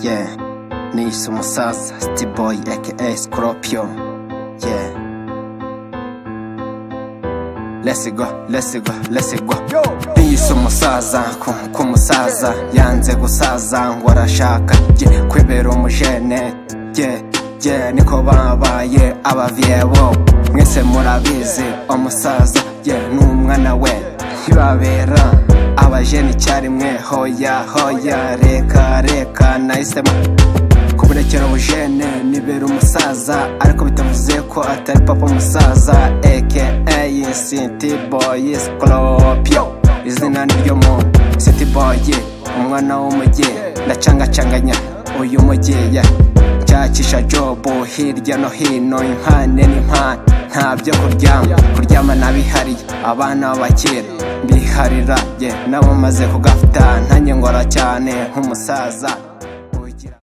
Yeah, nishe umusaza Boy aka Scorpion. Yeah. Let's go, let's go, let's go. Nishe umusaza ku- ku musaza yanze gusaza ngo arashaka yeah, kwibera umujene yeah, yeah, niko babaye abavyebo mwese murabizi umusaza yeah, n'umwana we ntibabera abajeni icyarimwe hoya hoya reka reka nahisemo kuburekera ubujene nibera umusaza ariko bitavuze ko atari papa umusaza aka sinti boyi sikoropio izina ni ryo muntu sinti boyi umwana w'umujyi ndacangacanganya uyu mujyi yeah. Nshakisha jobu hirya no hino impande n'impande nta byo kuryama kuryama nabihariye abana b'abakera mbiharira ye nabo maze kugafata ntange ngora cyane nk'umusaza